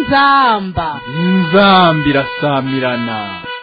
inzamba inzamba irasamirana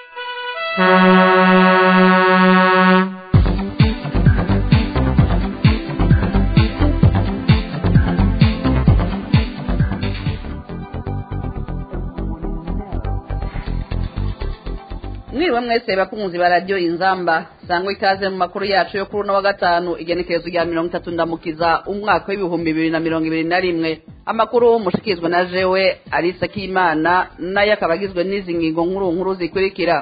mwiriwe mwese bakunzi ba radiyo inzamba sangwa ikaze mu makuru yacu yo kuri uno wa gatanu igenekerezo rya mirongo itatu ndamukiza umwaka w'ibihumbi bibiri na mirongo ibiri na rimwe amakuru mushikizwa na jewe arisa k'imana nayo akaba agizwe n'izi ngingo nkuru nkuru zikurikira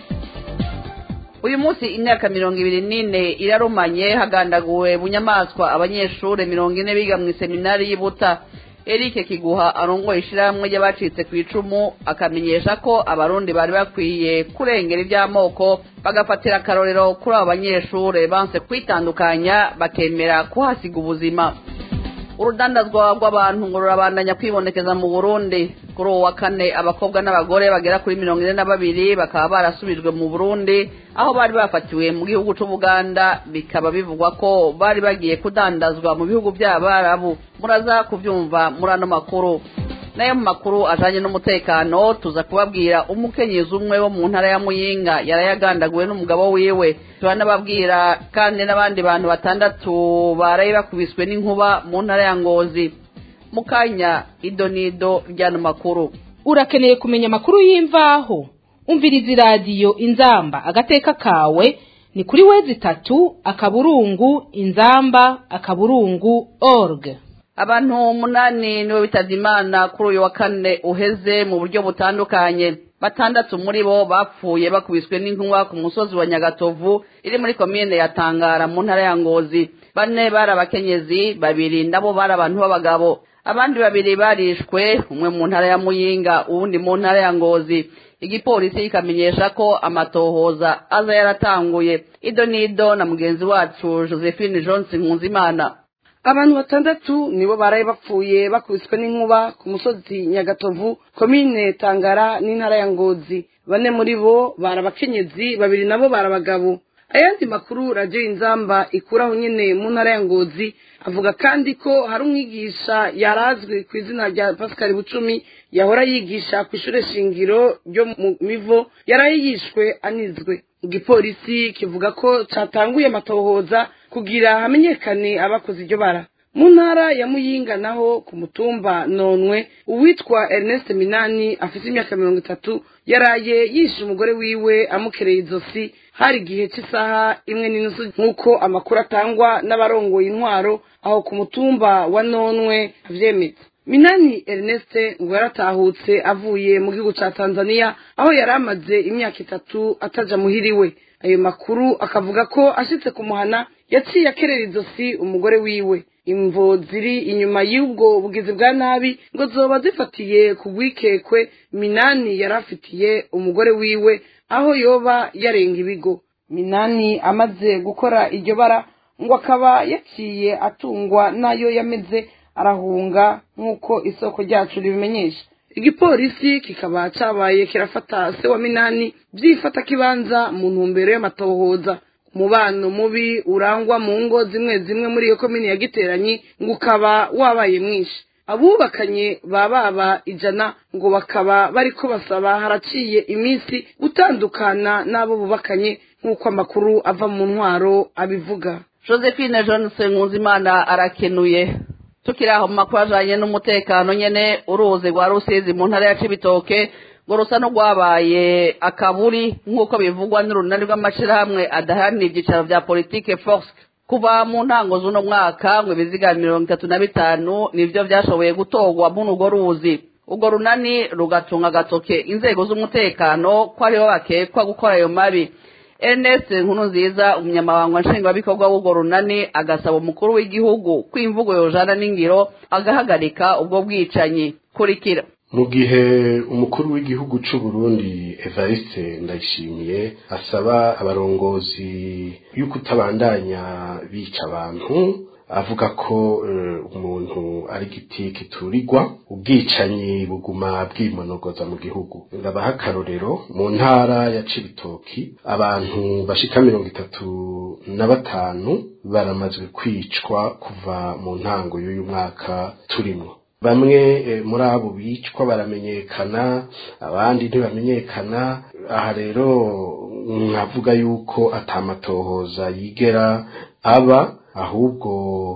uyu munsi imyaka mirongo ibiri n'ine irarumanye hagandaguwe bunyamaswa abanyeshuri mirongo ine biga mu iseminari y'Ibuta Eric Kiguha arongoye ishyirahamwe ry'abacitse ku icumu akamenyesha ko abarundi bari bakwiye kurengera iby'amoko bagafatira akarorero kuri abo banyeshuri banse kwitandukanya bakemera kuhasiga ubuzima urudandazwa rw'abantu ngo rurabandanya kwibonekeza mu burundi kuri uwo wa kane abakobwa n'abagore bagera kuri mirongo ine na babiri bakaba barasubijwe mu burundi aho bari bafatiwe mu gihugu c'ubuganda bikaba bivugwa ko bari bagiye kudandazwa mu bihugu by'abarabu muraza kubyumva muri ano makuru nayo mu makuru ajanye n'umutekano tuza kubabwira umukenyezi umwe wo mu ntara ya muyinga yarayagandaguwe n'umugabo wiwe turanababwira kandi n'abandi bantu batandatu baraye bakubiswe n'inkuba mu ntara ya ngozi mu kanya ido n'ido ry'ano makuru urakeneye kumenya amakuru y'imvaho umviriza iradiyo inzamba agateka kawe ni kuri wezi itatu akaburungu inzamba akaburungu org abantu umunani nibo bitavye imana kuri uyu wa kane uheze mu buryo butandukanye batandatu muri bo bapfuye bakubiswe n'inkuba ku musozi wa nyagatovu iri muri komine ya tangara mu ntara ya ngozi bane bari abakenyezi babiri nabo bari abantu b'abagabo abandi babiri barishwe umwe mu ntara ya muyinga uwundi mu ntara ya ngozi igipolisi kikamenyesha ko amatohoza aza yaratanguye ido n'ido na mugenzi wacu josephine johnson nkunzimana abantu batandatu nibo baraye bapfuye bakubiswe n'inkuba ku musozi nyagatovu komine tangara n'intara ya ngozi bane muri bo bari abakenyezi babiri nabo bari abagabo ayandi makuru radiyo inzamba ikuraho nyine mu ntara ya ngozi avuga kandi ko hari umwigisha yarazwi ku izina rya pascal bucumi yahora yigisha ku ishuri shingiro ryo mu mivo yaraye yishwe anizwe igipolisi kivuga ko cyatanguye amatohoza kugira hamenyekane abakoze iryo bara mu ntara ya muyinga naho ku mutumba nonwe uwitwa ernest minani afite imyaka mirongo itatu yaraye yishe umugore wiwe amukereye izosi hari igihe cy'isaha imwe n'inusu nk'uko amakuru atangwa n'abarongoye intwaro aho ku mutumba wa nonwe avyemeza minani ernest ngo yaratahutse avuye mu gihugu ca tanzania aho yari amaze imyaka itatu ataja muhiriwe ayo makuru akavuga ko ashitse kumuhana yaciye akerera izosi umugore wiwe imvo ziri inyuma y'ubwo bugizi bwa nabi ngo zoba zifatiye ku rwikekwe minani yari afitiye umugore wiwe aho yoba yarenga ibigo minani amaze gukora iryo bara ngo akaba yaciye atungwa n'ayo yameze arahunga nk'uko isoko ryacu ribimenyesha igipolisi kikaba cabaye kirafata se wa minani byifata kibanza mu ntumbero y'amatohoza umubano mubi urangwa mu ngo zimwe zimwe muri iyo komini ya giteranyi ngo ukaba wabaye mwinshi abubakanye ba baba ijana ngo bakaba bariko basaba haraciye iminsi gutandukana n'abo bubakanye nk'uko amakuru ava mu ntwaro abivuga josephine johnson nkunzimana arakenuye tukiri aho mu makuru ajanye n'umutekano nyene uruzi rwa rusizi mu ntara ya cibitoke ngo rusa n'urwabaye akaburi nk'uko bivugwa n'urunani rw'amashirahamwe adaharanira ibyicaro vya politike force kuva mu ntango z'uno mwaka ngo ibiziga mirongo itatu na bitanu nivyo vyashoboye gutorwa muri urwo ruzi urwo runani rugatunga agatoke inzego z'umutekano ko aribo bakekwa gukora ayo mabi ernest nkuru nziza umunyamabanga nshingwabikorwa w'urwo runani agasaba umukuru w'igihugu ko imvugo yojana n'ingiro agahagarika ubwo bwicanyi kurikira mu gihe umukuru w'igihugu cy'u Burundi Evariste Ndayishimiye asaba abarongozi y'uko utabandanya bica abantu avuga ko umuntu ari igiti kiturirwa ubwicanyi buguma bwimonogoza mu gihugu ndabaha akarorero mu ntara ya cibitoki abantu bashika mirongo itatu na batanu baramazwe kwicwa kuva mu ntango y'uyu mwaka turimo bamwe muri abo bicwa baramenyekana abandi ntibamenyekana aha rero nkavuga yuko atamatohoza yigera aba ahubwo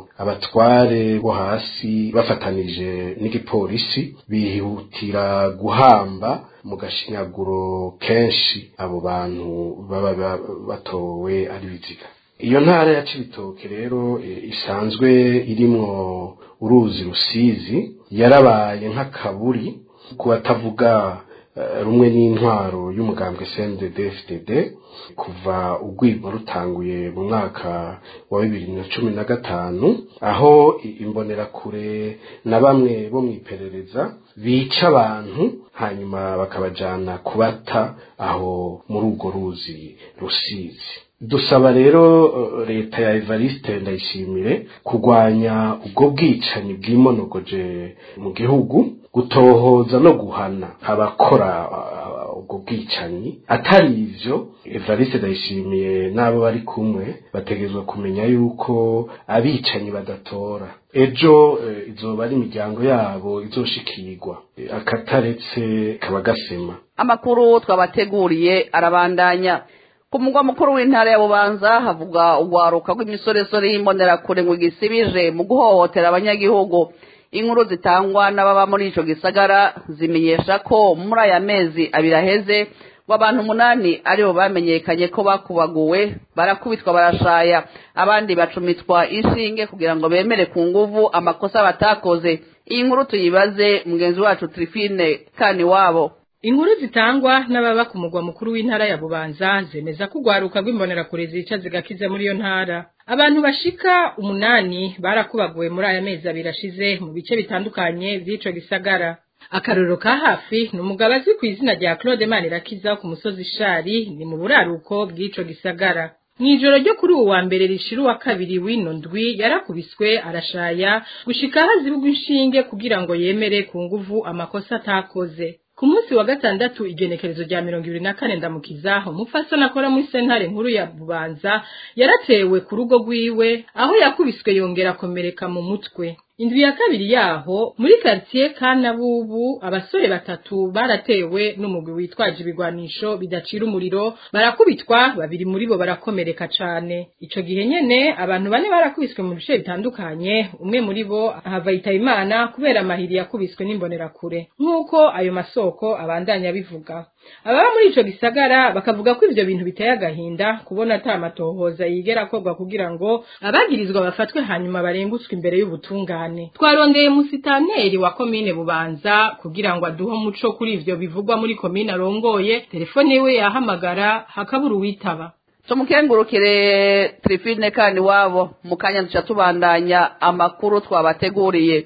abatware bo hasi bafatanije n'igipolisi bihutira guhamba mu gashinyaguro kenshi abo bantu baba batowe ari biziga iyo ntara ya cibitoke rero isanzwe irimwo uruzi rusizi yarabaye nk'akaburi ku batavuga rumwe n'intwaro y'umugambwe CNDD-FDD kuva urwego rutanguye mu mwaka wa bibiri na cumi na gatanu aho imbonerakure na bamwe bo mu iperereza bica abantu hanyuma bakabajana kubata aho muri urwo ruzi rusizi dusaba rero leta ya Evariste ndayishimire kurwanya ubwo bwicanyi bwimonogoje mu gihugu gutohoza no guhana abakora ubwo bwicanyi atari ivyo Evariste ndayishimiye n'abo bari kumwe bategerezwa kumenya yuko abicanyi badatora ejo izoba ari imiryango yabo izoshikirwa akataretse kaba gasema amakuru twabateguriye arabandanya ku mugwa mukuru w'intara ya bubanza havuga urwaruka rw'imisoresore y'imbonerakure ngo gisibije mu guhohotera abanyagihugu inkuru zitangwa n'ababa muri ico gisagara zimenyesha ko muri aya mezi abiri aheze abantu umunani aribo bamenyekanye ko bakubaguwe barakubitwa barashaya abandi bacumitwa inshinge kugira ngo bemere ku nguvu amakosa batakoze iyi nkuru tuyibaze mugenzi wacu Trifine kani wabo Inkuru zitangwa n'ababa ku mugwa mukuru w'intara ya Bubanza zemeza ko ugwaruka rw'imbonerakure zica zigakiza muri iyo ntara. Abantu bashika umunani barakubaguwe muri aya mezi abiri ashize mu bice bitandukanye vy'ico gisagara. Akarorero ka hafi ni umugabo azwi ku izina rya Claude Manirakiza ku musozi Shari ni mu buraruko bw'ico gisagara. Mwijoro ryo kuri uwa mbere rishira uwa kabiri w'ino ndwi yarakubiswe arashaya gushika hazibugwa inshinge kugira ngo yemere ku nguvu amakosa atakoze. Ku munsi wa gatandatu igenekerezo rya mirongo ibiri na kane ndamukiza umupfasoni akora muri sentare nkuru ya Bubanza yaratewe ku rugo rwiwe aho yakubiswe yongera akomereka mu mutwe. Indwi ya kabiri yaho muri quartier Kanabubu abasore batatu baratewe n'umugwi witwaje ibigwanisho bidacira umuriro barakubitwa babiri muri bo barakomereka cane. Ico gihe nyene abantu bane barakubiswe mu bice bitandukanye umwe muri bo ahava Imana kubera amahiri yakubiswe n'imbonerakure nk'uko ayo masoko abandanya bivuga. Ababa muri ico gisagara bakavuga ko ivyo bintu biteye agahinda kubona ata matohoza yigera akorwa kugira ngo abagirizwa bafatwe hanyuma barengutswe imbere y'ubutungane. Twarondeye musitaneri wa komine Bubanza kugira ngo aduhe umuco kuri ivyo bivugwa muri komine arongoye, telefone yiwe yahamagara hakabura uwitaba. tumukengurukire Trifine kani wabo mu kanya duca tubandanya amakuru twabateguriye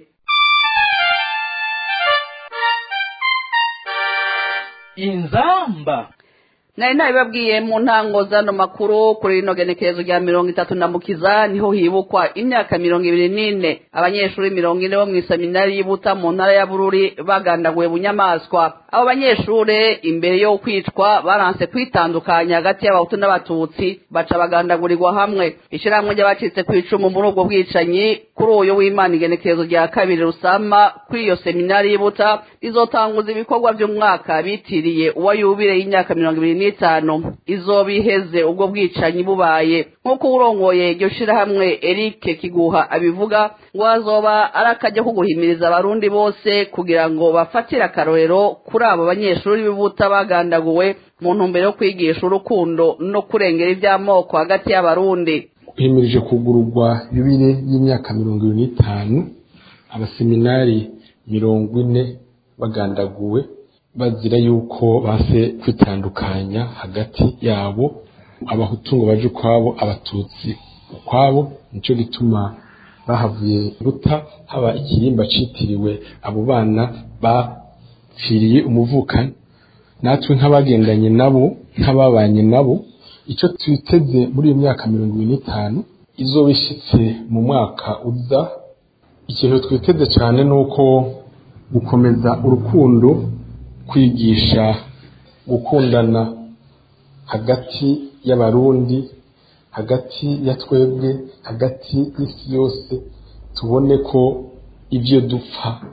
inzamba nari nabibabwiye mu ntango zano makuru kuri rino genekerezo rya mirongo itatu na mukiza niho hibukwa imyaka mirongo ibiri n'ine abanyeshuri mirongo ine bo mu isaminari y'ibuta mu ntara ya bururi bagandaguwe bunyamaswa abo banyeshuri imbere yo kwicwa baranse kwitandukanya hagati y'abahutu n'abatutsi baca bagandagurirwa hamwe ishyirahamwe ry'abacitse ku icumu muri ubwo bwicanyi kuri uyu w'imana igenekerezo rya kabiri rusama kuri iyo seminari y'ibuta rizotanguza ibikorwa by'umwaka bitiriye uwa yubire y'imyaka mirongo ibiri n'itanu izoba iheze ubwo bwicanyi bubaye nk'uko urongoye iryo shirahamwe Eric Kiguha abivuga ngo azoba ari akajya ko guhimiriza abarundi bose kugira ngo bafatire akarorero kuri abo banyeshuri b'ibuta bagandaguwe mu ntumbero yo kwigisha urukundo no kurengera iby'amoko hagati y'abarundi himirije kugururwa yubire y'imyaka mirongo ibiri n'itanu abaseminari mirongo ine bagandaguwe bazira yuko base kwitandukanya hagati yabo abahutu ngo baje ukwabo abatutsi ukwabo nicyo gituma bahavuye ruta haba ikirimba citiriwe abo bana bapfiriye umuvukano natwe nk'abagendanye nabo nk'ababanye nabo icyo twiteze muri iyo myaka mirongo ibiri n'itanu izoba ishitse mu mwaka uza ikintu twiteze cyane ni uko gukomeza urukundo kwigisha gukundana hagati y'abarundi hagati ya twebwe hagati y'isi yose tubone ko ibyo dupfa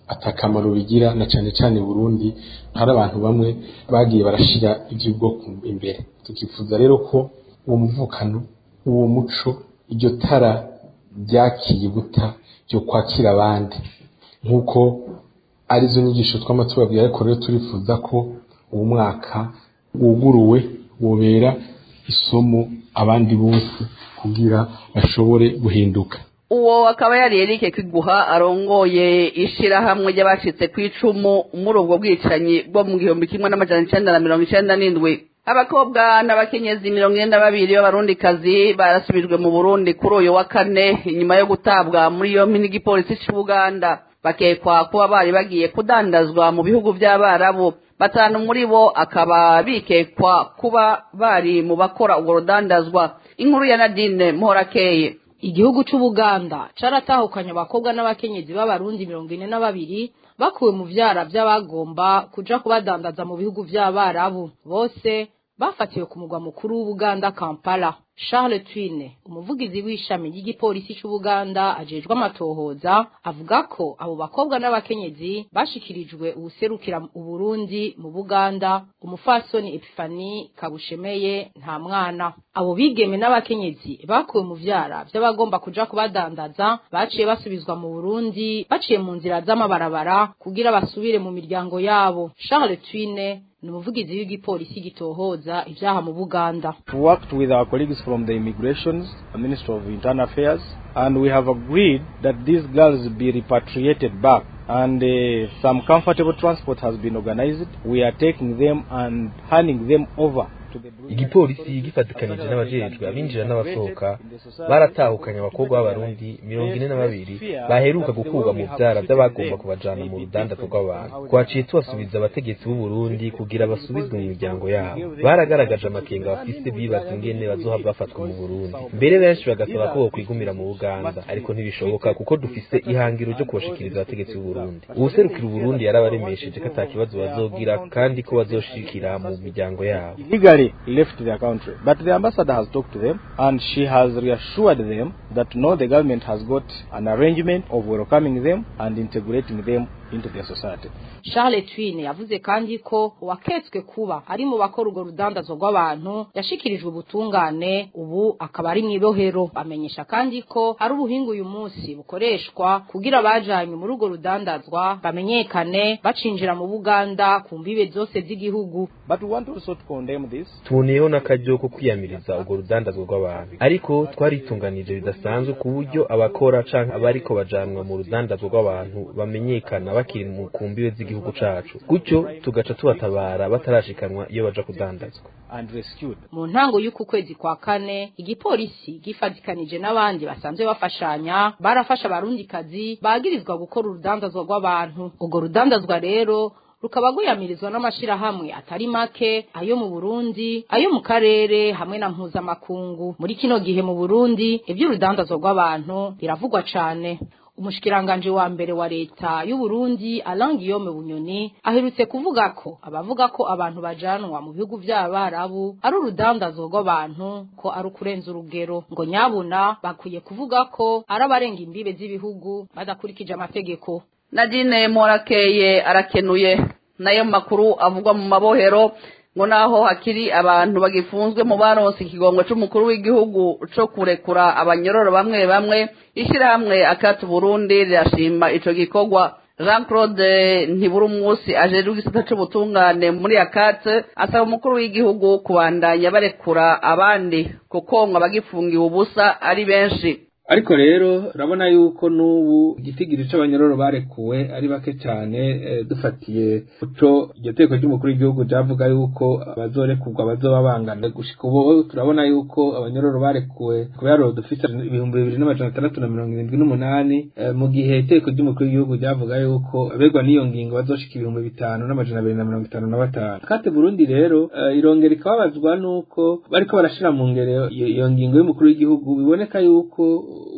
atakamaro bigira na cane cane Burundi hari abantu bamwe bagiye barashira ivy'ubwoko imbere tukifuza rero ko uwo muvukano uwo muco iryo tara ryakiye buta ryo kwakira abandi nk'uko arizo nyigisho twama tubabwira ariko rero turifuza ko uwo mwaka wuguruwe wobera isomo abandi bose kugira bashobore guhinduka uwo akaba yari Eric Kiguha arongoye ishirahamwe ry'abashitse ku icumu muri ubwo bwicanyi bwo mu gihumbi kimwe n'amajana icenda na mirongo icenda n'indwi abakobwa n'abakenyezi mirongo ine na babiri b'abarundikazi barasubijwe mu burundi kuri uyu wa kane inyuma yo gutabwa muri yompi n'igipolisi c'ubuganda bakekwa kuba bari bagiye kudandazwa mu bihugu by'abarabu batanu muri bo akaba bikekwa kuba bari mu bakora urwo rudandazwa inkuru ya nadine muhorakeye igihugu c'ubuganda caratahukanye abakobwa n'abakenyezi b'abarundi mirongo ine na babiri bakuwe mu vyara vy'abagomba kuja kubadandaza mu bihugu vy'abarabu bose bafatiwe ku mugwa mukuru w'ubuganda kampala charles twine umuvugizi w'ishami ry'igipolisi c'ubuganda ajejwe amatohoza avuga ko abo bakobwa n'abakenyezi bashikirijwe uwuserukira uburundi mu buganda umufasoni epifani kabushemeye nta mwana abo bigeme n'abakenyezi bakuwe mu vyara vy'abagomba kuja kubadandaza baciye basubizwa mu burundi baciye mu nzira z'amabarabara kugira basubire mu miryango yabo charles twine ni umuvugizi w'igipolisi gitohoza ivyaha mu buganda worked with our colleagues from the immigrations ministry of internal affairs and we have agreed that these girls be repatriated back and uh, some comfortable transport has been organized we are taking them and handing them over igipolisi gifatikanije n'abajejwe abinjira n'abasohoka baratahukanye abakobwa b'abarundi mirongo ine na babiri baheruka gukurwa mu vyara vy'abagomba kubajana mu rudandazwa rw'abantu twaciye tubasubiza abategetsi b'uburundi kugira basubizwe mu miryango yabo baragaragaje amakenga bafise bibaza ingene bazohava bafatwa mu burundi mbere benshi bagasaba ko bokwigumira mu buganda ariko ntibishoboka kuko dufise ihangiro ryo kubashikiriza abategetsi b'uburundi uwuserukira uburundi yarabaremesheje ko ata kibazo bazogira kandi ko bazoshikira mu miryango yabo legally left their country. But the ambassador has talked to them and she has reassured them that no, the government has got an arrangement of welcoming them and integrating them into their society. Charles Twine yavuze kandi ko uwaketswe kuba ari mu bakora urwo rudandazwa rw'abantu yashikirijwe ubutungane ubu akaba ari mw'ibohero bamenyesha kandi ko hari ubuhinga uyu munsi bukoreshwa kugira abajanywe muri urwo rudandazwa bamenyekane bacinjira mu Buganda ku mbibe zose z'igihugu But we want also to condemn this. tuboneyeho n'akaryo ko kwiyamiriza urwo rudandazwa rw'abantu ariko twaritunganije bidasanzwe ku buryo abakora canke abariko bajanwa mu rudandazwa rw'abantu bamenyekana bakiri mu ku mbibe z'igihugu cacu gutyo tugaca tubatabara batarashikanwa iyo baja kudandazwa and rescued. mu ntango y'uku kwezi kwa kane igipolisi gifatikanije n'abandi basanzwe bafashanya barafasha abarundikazi bagirizwa gukora urudandazwa rw'abantu urwo rudandazwa rero rukaba rwiyamirizwa n'amashirahamwe atari make ayo mu Burundi ayo mu karere hamwe na mpuzamakungu muri kino gihe mu Burundi iby'urudandazwa rw'abantu biravugwa cane umushikiranganje wa mbere wa leta y'u Burundi Alain Guillaume Bunyoni aherutse kuvuga ko abavuga ko abantu bajanwa mu bihugu by'abarabu ari urudandazwa rw'abantu ko ari ukurenza urugero ngo nyabuna bakwiye kuvuga ko ari abarenga imbibe z'ibihugu badakurikije amategeko nadine morakeye arakenuye nayo makuru avugwa mu mabohero ngo naho hakiri abantu bagifunzwe mu baronse ikigongo c'umukuru w'igihugu co kurekura abanyororo bamwe bamwe ishyirahamwe akati burundi rirashima ico gikorwa jean claude ntibura umunsi ajejwe igisata c'ubutungane muri akate asaba umukuru w'igihugu kubandanya barekura abandi kuko ngo abagifungiwe ubusa ari benshi ariko rero urabona yuko n'ubu igitigiri c'abanyororo barekuwe ari bake cyane eh, dufatiye kuco iryo teko ry'umukuru w'igihugu ryavuga yuko abazorekurwa bazoba bangana gushika ubu turabona yuko abanyororo barekuwe ku biharuro dufise ibihumbi bibiri n'amajana atandatu na mirongo irindwi n'umunani eh, mu gihe iteko ry'umukuru w'igihugu ryavuga yuko abegwa n'iyo ngingo bazoshika ibihumbi bitanu n'amajana abiri na mirongo itanu na batanu kate burundi rero eh, irongera ikababazwa n'uko bariko barashira mu ngero iyo iyo ngingo y'umukuru w'igihugu biboneka yuko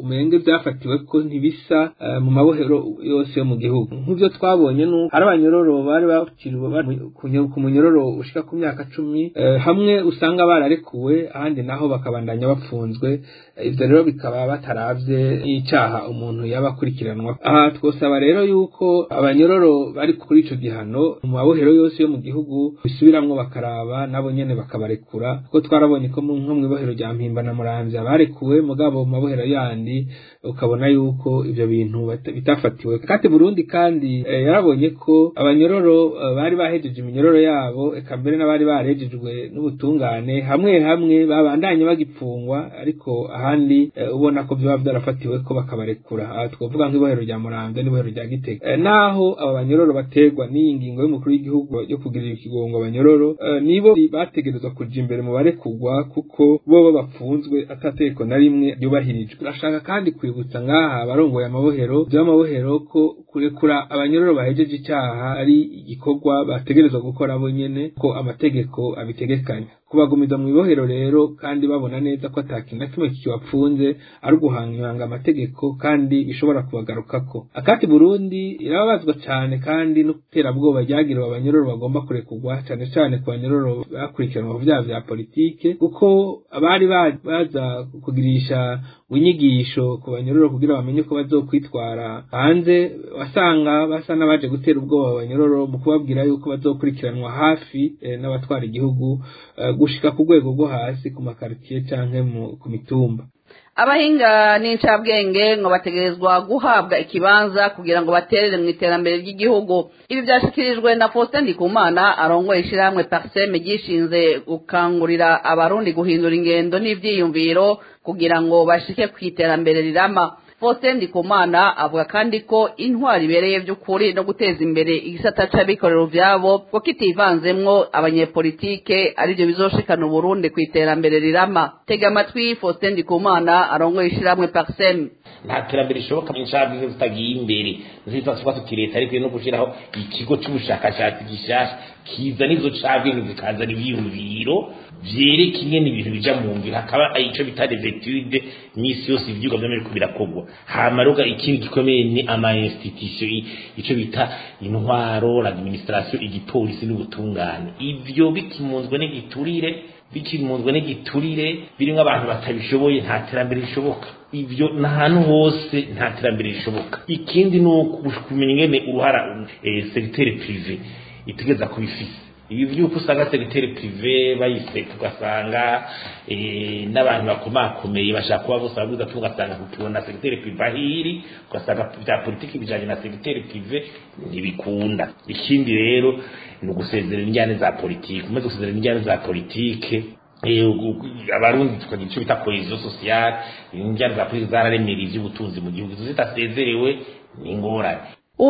umenge byafatiwe ko ntibisa eh, mu mabohero yose yo mu gihugu nk'ibyo twabonye ni uko hari abanyororo bari bakiriwe bari ku nyo- ku munyororo ushika ku myaka cumi eh, hamwe usanga bararekuwe ahandi naho bakabandanya bapfunzwe Eh, ivyo rero bikaba bataravye n'icaha umuntu yaba akurikiranwa aha twosaba rero yuko abanyororo bari kuri ico gihano mu mabohero yose yo mu gihugu bisubiramwo bakaraba nabo nyene bakabarekura kuko twarabonye ko mu- nko mw'ibohero rya mpimba na muramvya barekuwe mugabo mu mabohero yandi ukabona yuko ivyo bintu bata- bitafatiwe kati burundi kandi eh, yarabonye ko abanyororo eh, bari bahejeje iminyororo yabo eka mbere n'abari barejejwe n'ubutungane hamwe hamwe babandanye bagipfungwa ariko ahandi eh, ubona ko vyoba vyarafatiwe ko bakabarekura aha twovuga nk'ibohero rya muramvya n'ibohero rya gitega Eh, naho aba banyororo bategwa n'iyi ngingo y'umukuru w'igihugu yo kugirira ikigongo abanyororo eh, nibo bategerezwa kuja imbere mu barekugwa kuko bobo bapfunzwe atategeko na rimwe ryubahirijwe turashaka kandi kwibutsa ngaha abarongoye amabohero vy'amabohero ko kurekura abanyororo bahejeje icaha ari igikorwa bategerezwa gukora bo nyene ko amategeko abitegekanya kubagumiza mu ibohero rero kandi babona neza ko ata kintu na kimwe kibapfunze ari uguhanganga amategeko kandi bishobora kubagarukako akati burundi irababazwa cane kandi n'iterabwoba ryagiriwe abanyororo bagomba kurekurwa cane cane ku banyororo bakurikiranwa ku vyaha vya politike kuko abari ba- baza kugirisha inyigisho ku banyororo kugira bamenye ko bazokwitwara hanze wasanga basa n'abaje gutera ubwoba abanyororo mu kubabwira yuko bazokurikiranwa hafi eh, n'abatwara igihugu eh, gushika ku rwego rwo hasi ku makaritiye canke mu- ku mitumba abahinga n'incabwenge ngo bategerezwa guhabwa ikibanza kugira ngo baterere mu iterambere ry'igihugu ibi byashyikirijwe na faustin ndikumana arongoye ishyirahamwe parseme ryishinze gukangurira abarundi guhindura ingendo n'ibyiyumviro kugira ngo bashike ku iterambere rirama faustin ndikumana avuga kandi ko intwari ibereye by'ukuri no guteza imbere igisata c'abikorera ivyabo ko kitivanzemwo abanyepolitike arivyo bizoshikana uburundi ku iterambere rirama tega amatwi faustin ndikumana arongoye ishyirahamwe parseme nta terambere rishoboka mu ncabwenge zitagiye imbere nziza tuba tuti leta ariko no gushyiraho ikigo c'ubushakashatsi gishasha kizana izo cabwenge zikazana ivyiyumviro vyereka ingene ibintu bija mu ngiro hakaba ico bita des etudes misi yose ivyigwa vyama biriko birakorwa hama rero ikindi gikomeye ni ama institution i- ico bita intwaro l'administration igipolisi n'ubutungane ivyo bikimunzwe n'igiturire bikimunzwe n'igiturire birimwo abantu batabishoboye nta terambere rishoboka ivyo n'ahantu hose nta terambere rishoboka ikindi ni ukumenya ingene uruhara eh, segiteri prive itegeza kubifise ibi vyuko usanga segiteri prive bayiseka ugasanga eh, n'abantu bakomakomeye bashaka kuba bose babuza tu ugasanga kukibona segiteri prive ahiri ugasanga vya politiki bijanye na segiteri prive ntibikunda ikindi rero ni ugusezerera injyane za politiki umaze gusezerera injyane za politike eh, ugu- abarundi tukagira icyo bita cohesion sociale injyane za politiki zararemera ivy'ubutunzi mu gihugu izo zitasezerewe ni ingorane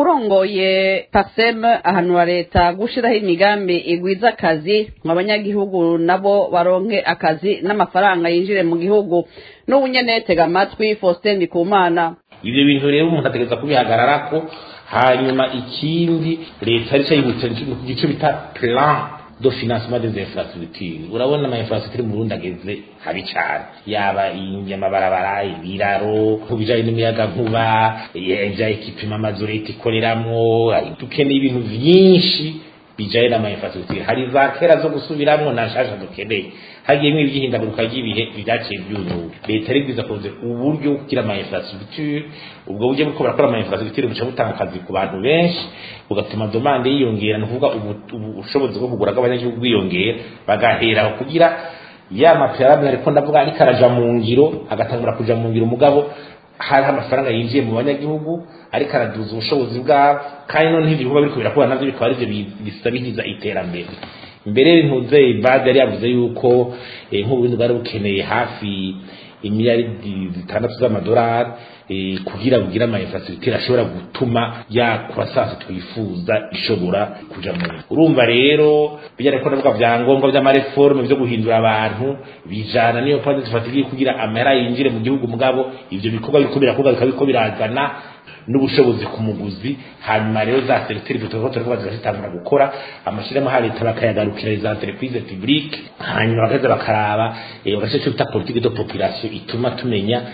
urongoye pasem ahanura leta gushiraho imigambi igwiza akazi ngo abanyagihugu nabo baronke akazi n'amafaranga yinjire mu gihugu n'ubu nyene tega amatwi faustin ndikumana ivyo bintu rero umuntu ategereza kubihagararako hanyuma ikindi leta arico yibutsa igico bita plan de financement des infrastructures urabona ama infrastructure mu Burundi ageze habi cane yaba amabarabara ibiraro ku bijanye n'imiyaga nkuba ivya ekipima amazu leta ikoreramwo dukeneye ibintu vyinshi bijanye n'ama infrastructure hari za kera zo gusubiramwo na nshasha dukeneye hagiyemwo ivy'ihindaguruka ry'ibihe vyaciye vyunyuka leta rigwiza kuze uburyo bwo kugira ama infrastructure ubwo buryo bwo barakora ama infrastructure buca butanga akazi ku bantu benshi bugatuma domande yiyongera ni ukuvuga ubu- ubu- ubushobozi bwo kugura bw'abanyagihugu bwiyongera bagaheraho kugira ya mapiramide ariko ndavuga ariko araja mu ngiro agatangura kuja mu ngiro mugabo hariho amafaranga yinjiye mu banyagihugu ariko araduza ubushobozi bwabo kandi none ibikorwa biriko birakora navyo bikaba arivyo bi- bisabiriza iterambere mbere ntuze bade yari yavuze yuko eh, nk'uburundi bwari bukeneye hafi imiliyaridi zitandatu z'amadolari eh, kugira bugire ama infrastructure ashobora gutuma ya croissance twifuza ishobora kuja mu urumva rero bijyanye ko ndavuga vyangombwa vy'amareforme vyo guhindura abantu bijana niyo pande zifatiriye kugira amahera yinjire mu gihugu mugabo ivyo bikorwa biriko birakorwa bikaba biriko birazana n'ubushobozi ku muguzi hanyuma rero za segiteri turiko turavuga zigashitangura gukora amashirahamwe ha leta bakayagarukira za entreprise publique hanyuma bakaza bakaraba eh, bagashyira icyo bita politique de population ituma tumenya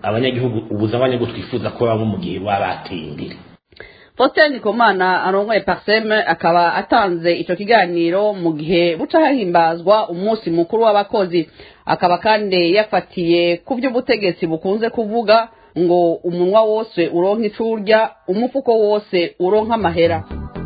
abanyagihugu ubuza abanyagihugu twifuza ko baba mu gihe baba bateye imbere Faustin Ndikumana arongoye Parseme akaba atanze ico kiganiro mu gihe buca hahimbazwa umunsi mukuru w'abakozi akaba kandi yafatiye ku by'ubutegetsi bukunze kuvuga ngo umunwa wose uronka icurya umufuko wose uronka amahera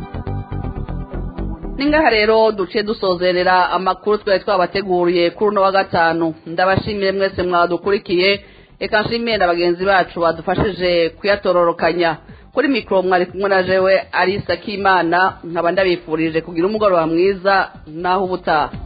ningaha rero duciye dusozerera amakuru twari twabateguriye kuri uno wa gatanu ndabashimiye mwese mwadukurikiye reka nshimiye na bagenzi bacu badufashije kuyatororokanya kuri mikoro mwari kumwe na jewe arisa k'imana nkaba ndabifurije kugira umugoroba mwiza naho ubutaha